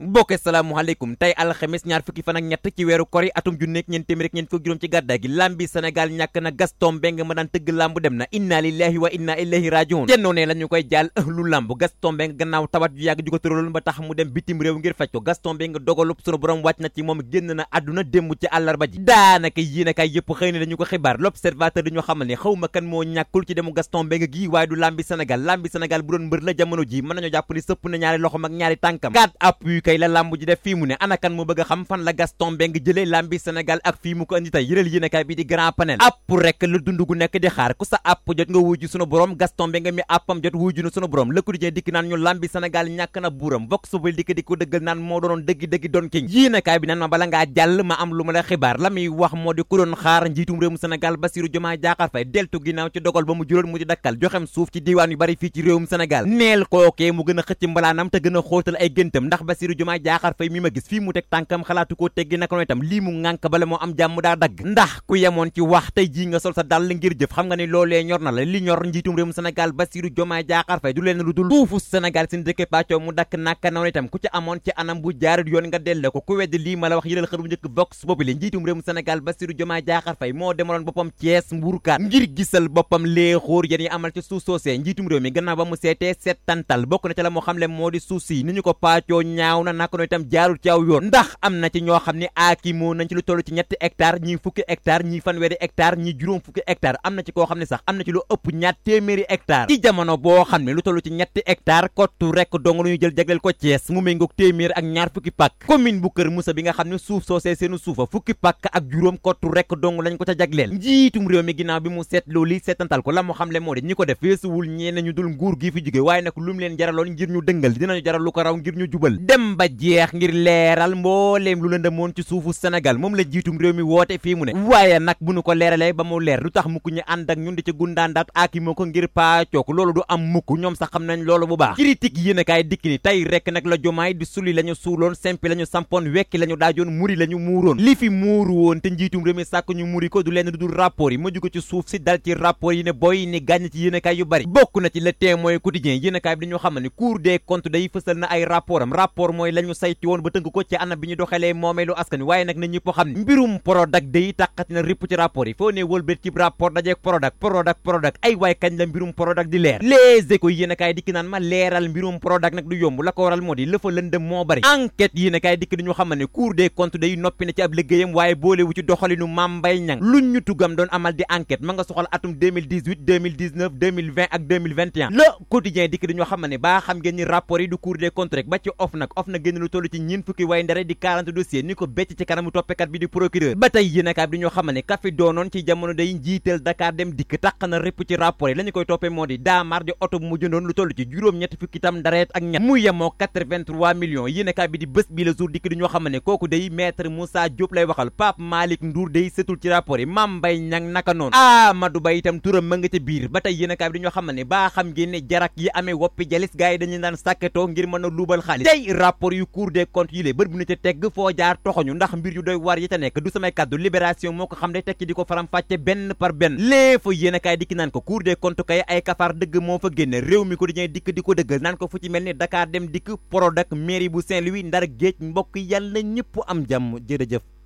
mbokk salaamualeykum tey alxames ñaar fukki fan ak ñett ci weeru kori atum junneeg ñeent téeméer ak ñeent fukk juróom ci gàddaay gi lambi Sénégal ñàkk na Gaston Mbengue ma daan tëgg lamb dem na inna lillahi wa inna ilayhi rajiun tennoo ne la ñu koy jaal lu lamb Gaston Mbengue gannaaw tawat ju yàgg ju ko tëraloon ba tax mu dem bitim réew ngir faj ko Gaston Mbengue dogalub sunu borom wàcc na ci moom génn na àdduna démb ci àllarba ji daanaka yéenekaay yëpp xëy na dañu ko xibaar l'observateur dañu xamal ne xaw ma kan moo ñàkkul ci demu Gaston Mbengue gii waaye du lambi Sénégal lambi Sénégal bu doon mbër la jamono ji mën nañoo jàpp ni sëpp na ñaari loxom ak ñaari tànkam quatre appui kay la lamb ji def fii mu ne anakan moo bëgg a xam fan la Gaston Mbengue jëlee lambi Sénégal ak fii mu ko andi tey yëral yéenekaay bi di grand panel app rek la dund gu nekk di xaar ku sa app jot nga wuju sunu borom Gaston Mbengue mi appam jot wuju na sunu borom Le Quotidien dikk naan ñu lambi Sénégal ñàkk na buuram Vox Populi dikk di ko dëggal naan moo doonoon dëggi-dëggi doon king yéenekaay bi naan ma bala ngaa jàll ma am lu ma la xibaar la muy wax moo di ku doon xaar njiitum réewum Sénégal Bassirou Diomaye Diakhar Faye deltu ginnaaw ci dogal ba mu juróon mu di dakkal joxem suuf ci diiwaan yu bari fii ci réewum Sénégal neel kookee mu gën a xëcc mbalaanam te gën a xóotal ay géntam ndax Bassirou Diomaye Diakhar Faye mi ma gis fii mu teg tànkam xalaatu koo teggi naka noonu itam lii mu ŋànk bala moo am jàmm daa dagg ndax ku yemoon ci wax tey jii nga sol sa dàll ngir jëf xam nga ni loolee ñor na la li ñor njiitum réewum Sénégal Bassirou Diomaye Diakhar Faye du leen lu dul suufu Sénégal seen dëkk pàccoo mu dakk naka noonu itam ku ci amoon ci anam bu jaarut yoon nga delle ko ku weddi lii ma la wax yëral xër bu njëkk Vox Populi njiitum réewum Sénégal Bassirou Diomaye Diakhar Faye moo demaloon boppam Thiès mbuurkaan ngir gisal boppam léexóor yéen yi amal ci suuf soosee njiitum réew mi gannaaw ba mu seetee settantal bokk na ca la moo xam le moo di suuf si ni ñu ko paccoo ñaaw na naka noonu itam jaarul ci aw yoon ndax am na ci ñoo xam ne aaki moo nañ ci lu toll ci ñetti hectare ñii fukki hectare ñii fanweeri hectare ñii juróom fukki hectare am na ci koo xam ne sax am na ci lu ëpp ñaar téeméeri hectare ci jamono boo xam ne lu toll ci ñetti hectare kottu rek dong lu ñu jël jagleel ko Thiès mu méngoog téeméer ak ñaar fukki pàkk commune bu Kër Moussa bi nga xam ne suuf soosee seenu suufa fukki pàkk ak juróom kottu rek dong lañ ko ca jagleel njiitum réew mi ginnaaw bi mu seet loolu li seetantal ko la moo xam le moo di ñi ko def feesuwul ñeene ñu dul nguur gi fi jóge waaye nag lu mu leen jaraloon ngir ñu dëngal dinañu jaral lu ko raw ngir ñu jubal dem ba jeex ngir leeral mbooleem lu lëndëmoon ci suufu Sénégal moom la jiitum réew mi woote fii mu ne waaye nag bu nu ko leeralee ba mu leer lu tax mukk ñu ànd ak ñun di ci gundaandaat aaki moo ko ngir paacook loolu du am mukk ñoom sax xam nañ loolu bu baax critique yéen a kaay dikk ni tey rek nag la jomaay di suli la ñu suuloon sempi la ñu sampoon wekki la ñu daajoon muri la ñu muuroon li fi muuru woon te njiitum réew mi sàkk ñu muri ko du leen du dul rapport yi ma jóge ci suuf si dal ci rapport yi ne boy ni gàññ ci yéenekaay yu bari bokk na ci le témoin quotidien yéenekaay bi dañoo xam ne cour des comptes day fësal na ay rapport am rapport mooy la ñu sayti woon ba tënk ko ci anam bi ñu doxalee moomeelu askan waaye nag na ñëpp xam ne mbirum Prodac day tàqati na ripp ci rapport yi foo ne wëlbét ci rapport dajeek Prodac Prodac Prodac ay waay kañ la mbirum Prodac di leer les échos yéenekaay dikki naan ma leeral mbirum Prodac nag du yomb la ko waral moo di lëfa lëndëm moo bari enquête yéenekaay dikk dañu xam ne cour des comptes day noppi na ci ab liggéeyam waaye boolewu ci doxalinu Mame Mbaye Niang luñ ñu tugam doon amal di enquête ma nga soxal atum 2018 2019 2020 ak 2021 le quotidien dikk dañoo xam ne baa xam ngeen ni rapport yi du cour des comptes rek ba ci OFNAC OFNAC génn lu toll ci ñeen fukki way ndare di 40 dossiers ni ko becc ci kanamu toppekat bi di procureur ba tey yéenekaay bi dañoo xam ne ka fi doonoon ci jamono day njiital Dakar dem dikk taq na répp ci rapport yi la ñu koy toppee moo di daamar di oto bu mu jëndoon lu toll ci juróom-ñetti fukki tam ndareet ak ñett mu yemoo 83 millions yéenekaay bi di bés bi la jour dikk dañoo xam ne kooku day maître Moussa Diop lay waxal Pape Malick Ndour day setul ci rapport yi Mame Mbaye Niang naka noonu Amadou Ba itam turam ma nga ca biir ba tey yéenekaay bi dañoo xam ne baa xam ngeen ne jarak yi amee woppi jalis gars yi dañu daan sàkketoo ngir mën a luubal xaalis tey rapport yu cour des comptes yi lée bët bu ñu ca tegg foo jaar toxoñu ndax mbir yu doy war yi ca nekk du samay kàddu libération moo ko xam ne tekki di ko faram fàcce benn par benn léefa yéenekaay dikki naan ko cour des comptes kay ay kafaar dëgg moo fa génne réew mi ko dañuy dikk di ko dëggal naan ko fu ci mel ni Dakar dem dikk Prodac mairie bu Saint-Louis ndar géej mbokk yàlla na ñëpp am jàmm jërëjëf